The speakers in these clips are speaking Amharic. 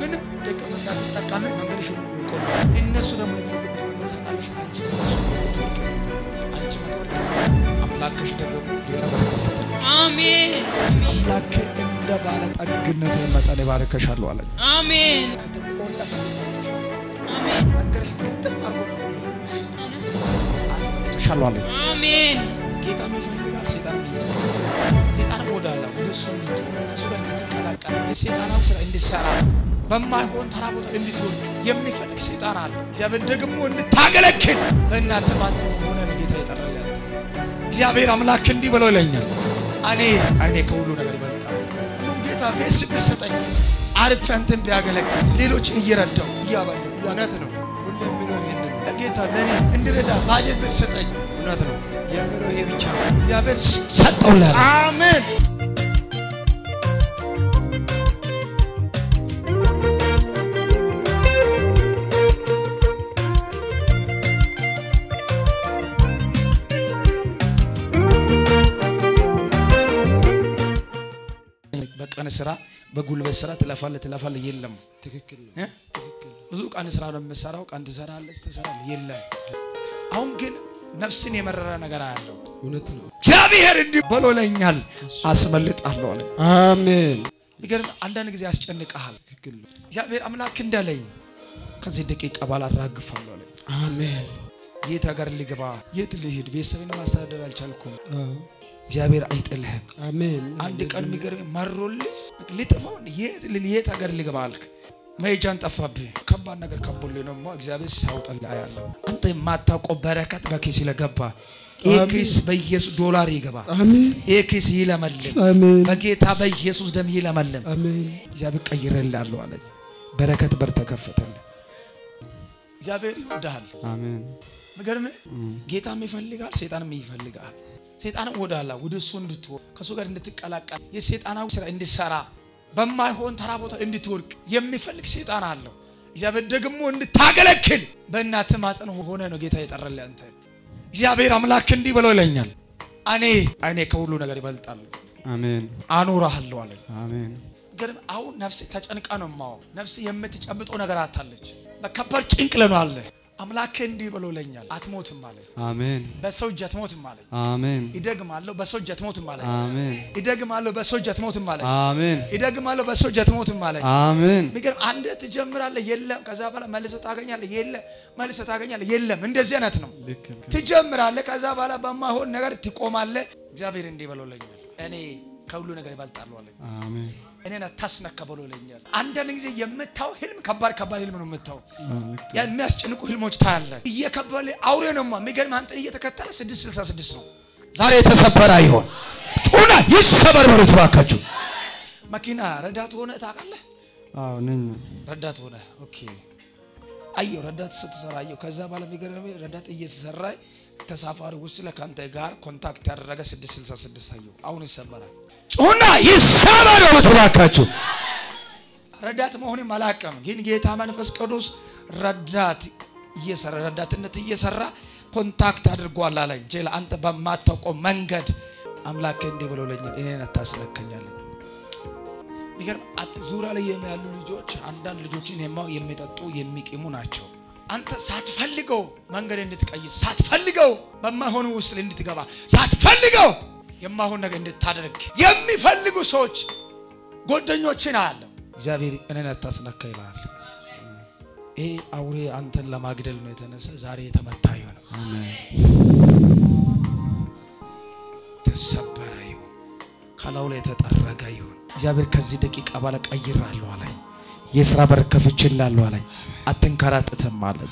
ምንም ደቅም እንዳትጠቀም መንገድሽ ይቆም። እነሱ ደግሞ የፈለጉት ወንዶ ታውቃለሽ። አንቺ እነሱ ትወርቅ አንቺ መትወርቅ አምላክሽ ደግሞ ሌላ በር ከፈተልሽ። አሜን አምላክ እንደ ባለጠግነት መጠን ይባርከሻለሁ አለኝ። አሜን ከተቆለፈ አሜን መንገድሽ ግጥም አድርጎ ነው የቆለፈብሽ። አስመልጥሻለሁ አለኝ። አሜን ጌታ ይፈልጋል፣ ሴጣን ይፈልጋል። ሴጣን ወዳለ ወደ እሱ እንድትሆን ከእሱ ጋር እንድትቀላቀል የሴጣናዊ ስራ እንድትሰራ በማይሆን ተራ ቦታ እንድትወድቅ የሚፈልግ ሴጣን አለ። እግዚአብሔር ደግሞ እንድታገለግል በእናትህ ማፀን ሆነ ነው ጌታ የጠራልህ አንተ። እግዚአብሔር አምላክ እንዲህ ብሎ ይለኛል፣ እኔ አይኔ ከሁሉ ነገር ይበልጣል። ሁሉም ጌታ ቤት ብሰጠኝ አርፌ አንተን ቢያገለግል ሌሎች እየረዳው እያበለው እውነት ነው። ሁሌ የሚለው ይህንን ነው። ጌታ ለእኔ እንድረዳ ባጀት ብትሰጠኝ እውነት ነው የሚለው ይሄ ብቻ ነው። እግዚአብሔር ሰጠውላል። አሜን። በቀን ስራ በጉልበት ስራ ትለፋለህ ትለፋለህ፣ የለም ትክክል ነው። እ? ብዙ ቀን ስራ ነው የምሰራው። ቀን ትሰራለህ ትሰራለህ፣ የለም። አሁን ግን ነፍስን የመረረ ነገር አያለው። እውነት ነው። እግዚአብሔር እንዲህ ብሎለኛል፣ አስመልጣለሁ አለ። አሜን። ይገርም አንዳንድ ጊዜ ያስጨንቀሃል። ትክክል ነው። እግዚአብሔር አምላክ እንዳለኝ ከዚህ ደቂቃ በኋላ አራግፋለሁ አለ። አሜን። የት ሀገር ልግባ? የት ልሂድ? ቤተሰብን ማስተዳደር አልቻልኩም። አዎ። እግዚአብሔር አይጥልህም። አሜን። አንድ ቀን የሚገርም መሮልህ ልጥፋው የት ልል የት ሀገር ልግባ አልክ። መሄጃን ጠፋብህ። ከባድ ነገር ከቦልህ ነው እግዚአብሔር ሲያውጣልህ አያለሁ። አንተ የማታውቀው በረከት በኬስ ለገባ ይህ ኬስ በኢየሱስ ዶላር ይገባል። አሜን። ይህ ኬስ ይለመልም። አሜን። በጌታ በኢየሱስ ደም ይለመልም። አሜን። እግዚአብሔር ቀይሬልሃለሁ አለኝ። በረከት በር ተከፈተልህ። እግዚአብሔር ይወድሃል። አሜን። ምገርምህ ጌታም ይፈልጋል፣ ሴጣንም ይፈልጋል። ሴጣንም ወደ አላ ወደ እሱ እንድትወር ከእሱ ጋር እንድትቀላቀል የሴጣናዊ ስራ እንድትሰራ በማይሆን ተራ ቦታ እንድትወድቅ የሚፈልግ ሴጣን አለው። እግዚአብሔር ደግሞ እንድታገለግል በእናትህ ማፀን ሆነ ነው ጌታ የጠራልህ አንተ። እግዚአብሔር አምላክ እንዲህ ብሎ ይለኛል፣ እኔ አይኔ ከሁሉ ነገር ይበልጣል፣ አሜን። አኖርሃለሁ አለኝ። አሜን። ግን አሁን ነፍስ ተጨንቃ ነው ማው ነፍስ የምትጨብጠው ነገር አታለች። በከባድ ጭንቅ ለነው አለ። አምላክ እንዲህ ብሎ ይለኛል፣ አትሞትም አለኝ። አሜን። በሰው እጅ አትሞትም አለኝ። አሜን። ይደግማለሁ በሰው እጅ አትሞትም አለኝ። አሜን። ይደግማለሁ በሰው እጅ አትሞትም አለኝ። አሜን። ይደግማለሁ በሰው እጅ አትሞትም አለኝ። አሜን። የሚገርም አንድ ትጀምራለህ፣ የለም። ከዛ በኋላ መልሰህ ታገኛለህ፣ የለም። መልሰህ ታገኛለህ፣ የለም። እንደዚህ አይነት ነው። ልክ ነው። ትጀምራለህ፣ ከዛ በኋላ በማይሆን ነገር ትቆማለህ። እግዚአብሔር እንዲህ ብሎልኛል፣ እኔ ከሁሉ ነገር ይበልጣለሁ አለኝ። አሜን። እኔን አታስነካ ብሎልኛል። አንዳንድ ጊዜ የምታው ህልም ከባድ ከባድ ህልም ነው የምታው አዎ፣ ልክ ነው። ያ የሚያስጨንቁ ህልሞች ታያለ። እየከበለ አውሬ ነውማ የሚገርም አንተን እየተከተለ 666 ነው። ዛሬ የተሰበረ ይሆን ጩና ይሰበር በሉት እባካችሁ። መኪና ረዳት ሆነ ታውቃለህ? አዎ ነኝ። ረዳት ሆነ ኦኬ። አየሁ ረዳት ስትሰራ አየሁ። ከዛ በኋላ የሚገርም ረዳት እየተሰራ ተሳፋሪ ውስጥ ለካንተ ጋር ኮንታክት ያደረገ 666 አየሁ። አሁን ይሰበራል። ጩና ይሰበር በሉት እባካችሁ። ረዳት መሆንም አላውቅም፣ ግን ጌታ መንፈስ ቅዱስ ረዳት እየሰራ ረዳትነት እየሰራ ኮንታክት አድርጓል አለኝ። ጄላ አንተ በማታውቀው መንገድ አምላክ እንዲህ ብሎለኛል፣ እኔን አታስነከኛለኝ። የሚገርም አት- ዙሪያ ላይ ያሉ ልጆች አንዳንድ ልጆችን የማው የሚጠጡ የሚቂሙ ናቸው። አንተ ሳትፈልገው መንገድ እንድትቀይስ ሳትፈልገው በማይሆኑ ውስጥ እንድትገባ ሳትፈልገው የማይሆን ነገር እንድታደርግ የሚፈልጉ ሰዎች ጓደኞችን አያለም። እግዚአብሔር እኔን አታስነካ ይላል። ይሄ አውሬ አንተን ለማግደል ነው የተነሳ ዛሬ የተመታ ይሆን አሜን። ተሰበረ ይሁን ከላዩ ላይ የተጠረገ ይሁን። እግዚአብሔር ከዚህ ደቂቃ በኋላ ቀይራለሁ አለኝ። የስራ በር ከፍቼልሃለሁ አለኝ። አትንከራተትም አለኝ።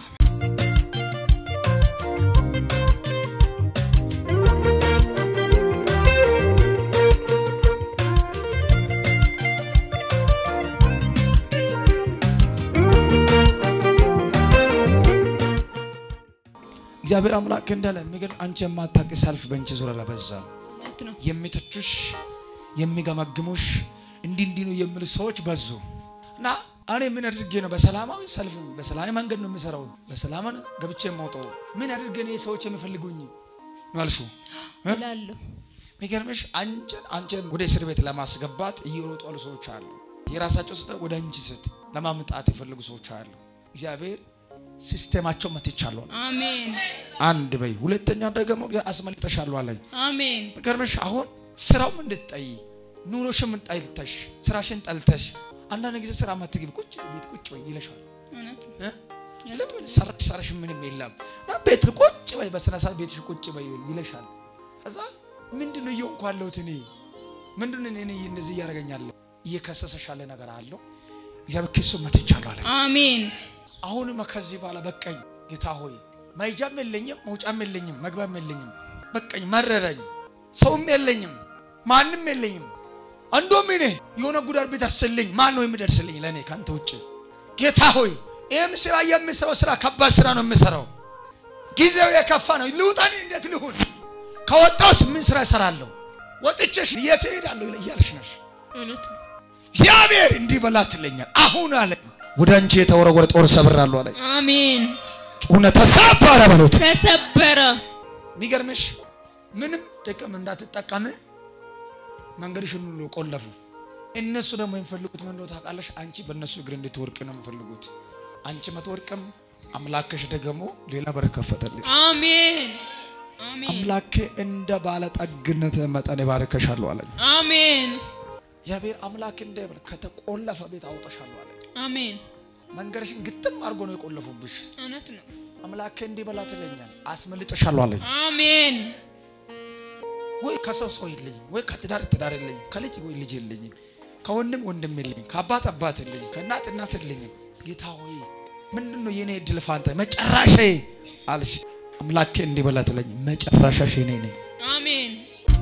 እግዚአብሔር አምላክ እንዳለ የሚገርም አንቺ የማታውቂ ሰልፍ በእንቺ ዙሪያ ለበዛ እውነት ነው። የሚተቹሽ የሚገመግሙሽ እንዲህ እንዲህ ነው የሚሉ ሰዎች በዙ እና እኔ ምን አድርጌ ነው በሰላማዊ ሰልፍ በሰላማዊ መንገድ ነው የምሰራው፣ በሰላም ገብቼ የማውጣው ምን አድርጌ ነው ሰዎች የሚፈልጉኝ ነው ያልሽው እ? እላለሁ የሚገርምሽ አንቺን አንቺን ወደ እስር ቤት ለማስገባት እየሮጡ ያሉ ሰዎች አሉ። የራሳቸው ስህተት ወደ አንቺ ስህተት ለማምጣት የፈለጉ ሰዎች አሉ። እግዚአብሔር ሲስቴማቸው መትቻለሁ። አሜን አንድ በይ። ሁለተኛ ደግሞ አስመልጠሻለሁ አለኝ። አሜን ገርመሽ አሁን ስራውም እንድትጠይ ኑሮሽም ጠልተሽ ስራሽን ጠልተሽ አንዳንድ ጊዜ ስራ ማትግቢ ቁጭ ቤት ቁጭ በይ ይለሻል። እውነት እ? ለምን ሰራሽ ሰራሽ ምንም የለም እና ቤት ቁጭ በይ በስነ ስርዓት ቤትሽ ቁጭ በይ ይለሻል። ከዛ ምንድን ነው እየሆንኩ ያለሁት እኔ ምንድን ነው እኔ እንደዚህ እያደረገኛለ እየከሰሰሽ ያለ ነገር አለው። እግዚአብሔር ክሱ መትቻለሁ አለ። አሜን አሁንም ከዚህ በኋላ በቀኝ ጌታ ሆይ መሄጃም የለኝም መውጫም የለኝም መግቢያም የለኝም በቀኝ መረረኝ ሰውም የለኝም ማንም የለኝም አንዶም እኔ የሆነ ጉዳት ቢደርስልኝ ማን ነው የሚደርስልኝ ለእኔ ከአንተ ውጭ ጌታ ሆይ ይህም ስራ የምሰራው ስራ ከባድ ስራ ነው የምሰራው ጊዜው የከፋ ነው ልውጣኔ እንዴት ልሁን ከወጣውስ ምን ስራ እሰራለሁ ወጥቼሽ የት እሄዳለሁ እያልሽ ነሽ እውነት ነው እግዚአብሔር እንዲህ በላት ትለኛል አሁን አለ ወደ አንቺ የተወረወረ ጦር ሰብራለሁ አለ አሜን ጩነ ተሰበረ በሉት ተሰበረ የሚገርምሽ ምንም ጥቅም እንዳትጠቀም መንገድሽን ሁሉ ቆለፉ እነሱ ደግሞ የሚፈልጉት ምን እንደሆነ ታውቃለሽ አንቺ በእነሱ እግር እንድትወርቅ ነው የሚፈልጉት አንቺ መትወርቅም አምላክሽ ደግሞ ሌላ በር ከፈተልሽ አሜን አሜን አምላኬ እንደ ባለጠግነት መጠን ይባርከሻለሁ አለኝ አሜን እግዚአብሔር አምላክ እንደ ከተቆለፈ ቤት አውጣሻለሁ አለኝ አሜን መንገድሽን ግጥም አድርጎ ነው የቆለፉብሽ እውነት ነው አምላኬ እንዲህ በላ ትለኛል አስመልጥሻለሁ አለኝ አሜን ወይ ከሰው ሰው የለኝም፣ ወይ ከትዳር ትዳር የለኝም፣ ከልጅ ወይ ልጅ የለኝም፣ ከወንድም ወንድም የለኝም፣ ከአባት አባት የለኝም፣ ከእናት እናት የለኝም። ጌታ ሆይ ምንድን ነው የኔ እድል ፋንታ መጨረሻዬ አልሽ። አምላኬ እንዲህ በላ ትለኝ መጨረሻሽ እኔ ነኝ። አሜን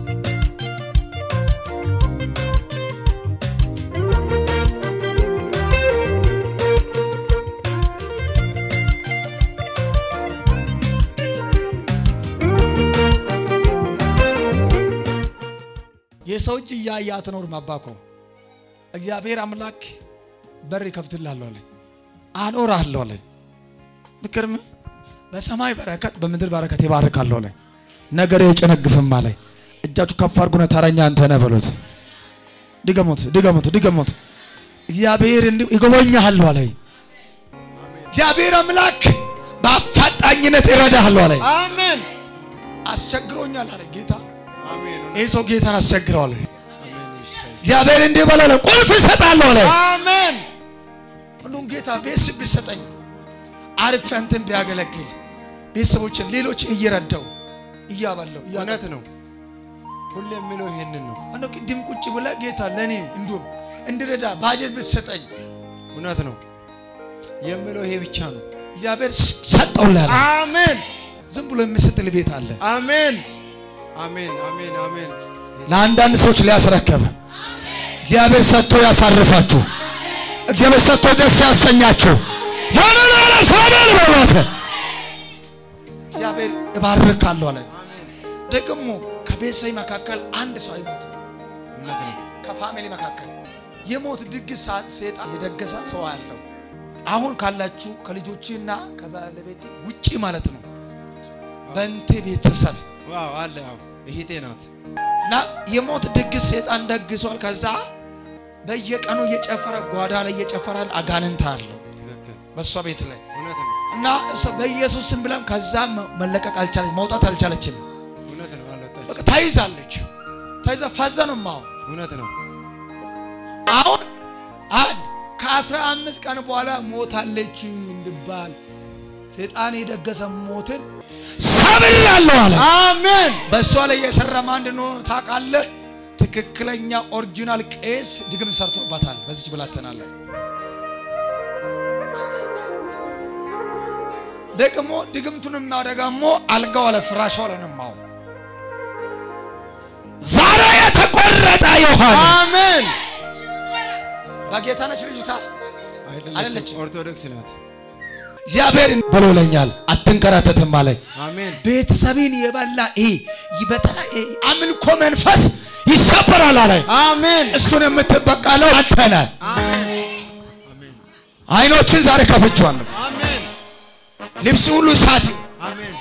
የሰው እጅ እያየ አትኖርም። አባኮ እግዚአብሔር አምላክ በር ይከፍትልሃለሁ አለኝ፣ አኖርሃለሁ አለኝ። ምክርም በሰማይ በረከት በምድር በረከት ይባርካለሁ አለኝ። ነገር የጨነግፍም አለኝ። እጃችሁ ከፍ አድርጉና ተረኛ አንተ ነህ በሉት። ድገሙት፣ ድገሙት፣ ድገሙት። እግዚአብሔር እንዲህ ይጎበኛሃለሁ አለኝ። እግዚአብሔር አምላክ በአፋጣኝነት ይረዳሃለሁ አለኝ። አሜን አስቸግሮኛል አለ ጌታ። አሜን ይህ ሰው ጌታን አስቸግረዋል። አሜን ይሻል እግዚአብሔር እንዲህ በላለ ቁልፍ እሰጣለሁ አለ። አሜን ሁሉም ጌታ ቤት ቢሰጠኝ አርፌ አንተን ቢያገለግል ቤተሰቦችን ሌሎች እየረዳው እያበላው እውነት ነው ሁሌ የሚለው ይሄንን ነው አነ ቅድም ቁጭ ብለ ጌታ ለእኔ እንዲሁም እንድረዳ ባጀት ብትሰጠኝ እውነት ነው የሚለው ይሄ ብቻ ነው እግዚአብሔር ሰጠውላለ። አሜን ዝም ብሎ የሚሰጥል ቤት አለ። አሜን አሜን አሜን አሜን ለአንዳንድ ሰዎች ሊያስረከብ እግዚአብሔር ሰጥቶ ያሳርፋችሁ። እግዚአብሔር ሰጥቶ ደስ ያሰኛችሁ። ያንላለ ሰበል በሏት እግዚአብሔር እባርካለሁ አለ። ደግሞ ከቤተሰብ መካከል አንድ ሰው አይሞትም። እውነት ነው ከፋሚሊ መካከል የሞት ድግስ ሰዓት ሰይጣን የደገሰ ሰው አለው። አሁን ካላችሁ ከልጆችና ከባለቤት ውጪ ማለት ነው በእንቴ ቤተሰብ ዋው አለ አዎ እህቴ ናት እና የሞት ድግስ ሰይጣን ደግሷል። ከዛ በየቀኑ እየጨፈረ ጓዳ ላይ እየጨፈረ አጋንንት አለው ትክክል በእሷ ቤት ላይ እውነት ነው እና እሷ በኢየሱስ ስም ብላም ከዛ መ- መለቀቅ አልቻለች፣ መውጣት አልቻለችም። እውነት ነው አልወጣች በቃ ተይዛለች። ተይዛ ፈዘ ነው ማው እውነት ነው አሁን አንድ ከአስራ አምስት ቀን በኋላ ሞታለች እንድባል ሰይጣን የደገሰ ሞትን ሰብራለሁ አለ። አሜን በእሷ ላይ የሰራ ማን እንደሆነ ታውቃለህ? ትክክለኛ ኦሪጂናል ቄስ ድግም ሰርቶባታል። በዚች ብላተናለ ደግሞ ድግምቱን የሚያደጋሞ አልጋው አለ ፍራሿ ላይ ነው የማው ዛሬ የተቆረጠ ይሆን አሜን በጌታ ነች ልጅቷ አይደለችም አይደለችም። ኦርቶዶክስ ናት እግዚአብሔር ብሎለኛል፣ አትንከራተትም አለኝ። አሜን ቤተሰብን የበላ ይሄ በተለይ ይሄ አምልኮ መንፈስ ይሰበራል አለኝ። አሜን እሱን የምትበቃለው አንተ ነህ። አሜን አይኖችን ዛሬ ከፍቼዋለሁ። አሜን ልብስ ሁሉ እሳት ይሁን። አሜን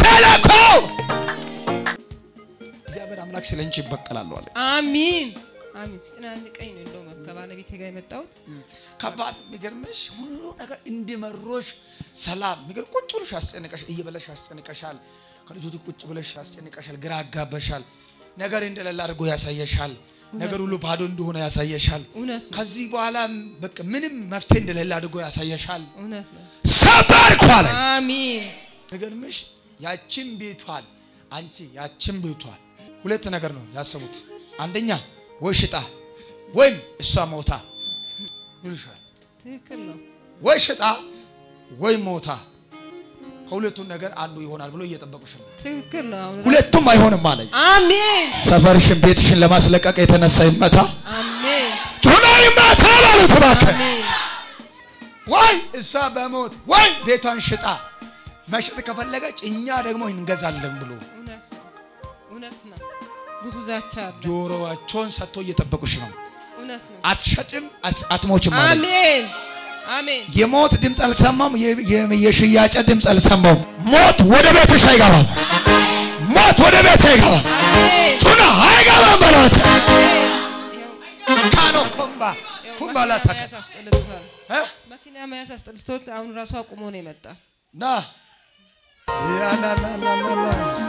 ቸለኮ እግዚአብሔር አምላክ ስለ አንቺ ይበቀላሉ አለ። አሚን አሚን ሲጨናንቀኝ ነው እንደውም ከባለቤቴ ጋር የመጣሁት ከባድ የሚገርምሽ ሁሉ ነገር እንዲመሮሽ ሰላም የሚገርም ቁጭ ብለሽ ያስጨንቀሽ እየበለሽ ያስጨንቀሻል። ከልጆቹ ቁጭ ብለሽ ያስጨንቀሻል፣ ግራ ያጋበሻል። ነገር እንደሌለ አድርጎ ያሳየሻል። ነገር ሁሉ ባዶ እንደሆነ ያሳየሻል። እውነት ነው ከዚህ በኋላ በቃ ምንም መፍትሄ እንደሌለ አድርጎ ያሳየሻል። እውነት ነው ሰበር ኳለ አሚን ነገርምሽ ያችን ቤቷን አንቺ ያችን ቤቷን ሁለት ነገር ነው ያሰቡት። አንደኛ ወይ ሽጣ ወይም እሷ ሞታ ይልሻል። ትክክል ነው ወይ ሽጣ ወይ ሞታ ከሁለቱን ነገር አንዱ ይሆናል ብሎ እየጠበቁሽ ነው። ትክክል ነው አሁን ሁለቱም አይሆንም አለኝ። አሜን ሰፈርሽን ቤትሽን ለማስለቀቅ የተነሳ ይመታ አሜን ጩና ይመታ ማለት እባክህ። አሜን ወይ እሷ በሞት ወይ ቤቷን ሽጣ መሸጥ ከፈለገች እኛ ደግሞ እንገዛለን ብሎ እውነት ነው እውነት ነው ብዙ ዛቻ አለ ጆሮዋቸውን ሰጥቶ እየጠበቁሽ ነው። እውነት ነው አትሸጥም፣ አስ- አትሞችም አለኝ። አሜን አሜን የሞት ድምፅ አልሰማም። የ- የ- የሽያጭ ድምፅ አልሰማም። ሞት ወደ ቤትሽ አይገባም። ሞት ወደ ቤት አይገባም። አሜን ጩና አይገባም በላት ይኸው ካኖ ኮምባ ይኸው ኩምባላ መኪና ተከ መያዝ አስጠልቶታል እ? መኪና መያዝ አስጠልቶት አሁን ራሱ አቁሞ ነው የመጣ ና ያላላላላ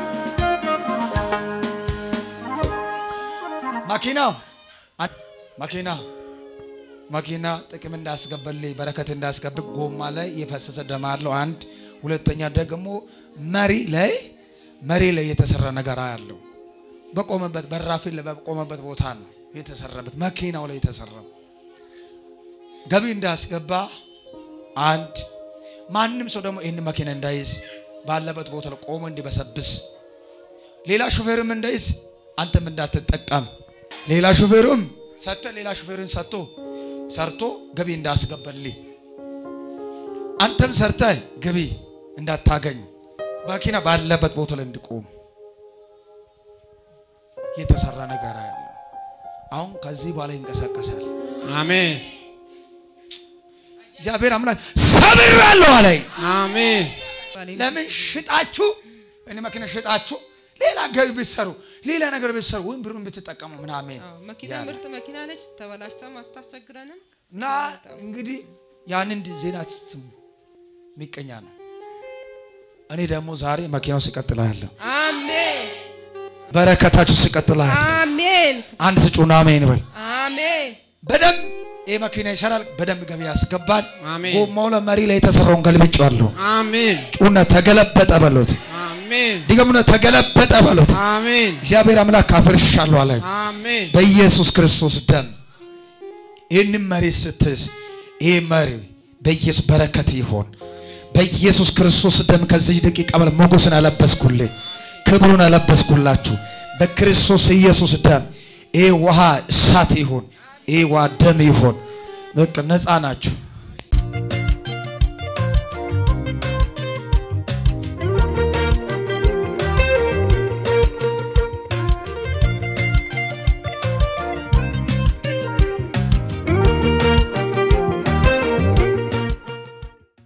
መኪናው አ- መኪና መኪና ጥቅም እንዳስገባልኝ በረከት እንዳስገብቅ ጎማ ላይ የፈሰሰ ደም አለው። አንድ ሁለተኛ ደግሞ መሪ ላይ መሪ ላይ የተሰራ ነገር አያለው። በቆመበት በራፊን ላይ በቆመበት ቦታ ነው የተሰራበት መኪናው ላይ የተሰራው ገቢ እንዳስገባ አንድ ማንም ሰው ደግሞ ይህን መኪና እንዳይዝ ባለበት ቦታ ላይ ቆሞ እንዲበሰብስ ሌላ ሹፌርም እንዳይዝ አንተም እንዳትጠቀም ሌላ ሹፌሩም ሰጥተ ሌላ ሹፌርን ሰጥቶ ሰርቶ ገቢ እንዳስገባልኝ አንተም ሰርተ ገቢ እንዳታገኝ መኪና ባለበት ቦታ ላይ እንዲቆም የተሰራ ነገር ያለው አሁን ከዚህ በኋላ ይንቀሳቀሳል። አሜን እግዚአብሔር አምላክ ሰብራለሁ አለኝ። አሜን ባሌ- ለምን ሽጣችሁ እኔ መኪና ሽጣችሁ ሌላ ገቢ ብትሰሩ ሌላ ነገር ብትሰሩ ወይም ብሩን ብትጠቀሙ ምናምን አዎ፣ መኪና ያለ። ምርጥ መኪና ነች ተበላሽታም አታስቸግረንም እና እንግዲህ ያንን ዜና ስሙ ሚቀኛ ነው። እኔ ደግሞ ዛሬ መኪናው ስቀጥላለሁ፣ አሜን በረከታችሁ ስቀጥላለሁ። አሜን አንድ ስጩና አሜን በል። አሜን በደንብ ይህ መኪና ይሰራል፣ በደንብ ገቢ ያስገባል። አሜን። ጎማው ለመሪ ላይ የተሰራውን ገልብጬዋለሁ። አሜን ጩነ ተገለበጠ በሉት፣ አሜን ድገሙነ ተገለበጠ በሉት። አሜን እግዚአብሔር አምላክ አፍርሻለሁ አለ። አሜን በኢየሱስ ክርስቶስ ደም ይህንን መሪ ስትይዝ ይህ መሪ በኢየሱስ በረከት ይሆን። በኢየሱስ ክርስቶስ ደም ከዚህ ደቂቃ በኋላ ሞገስን አለበስኩልህ፣ ክብሩን አለበስኩላችሁ። በክርስቶስ ኢየሱስ ደም ይህ ውሃ እሳት ይሁን፣ ይህ ውሃ ደም ይሁን። በቃ ነፃ ናችሁ።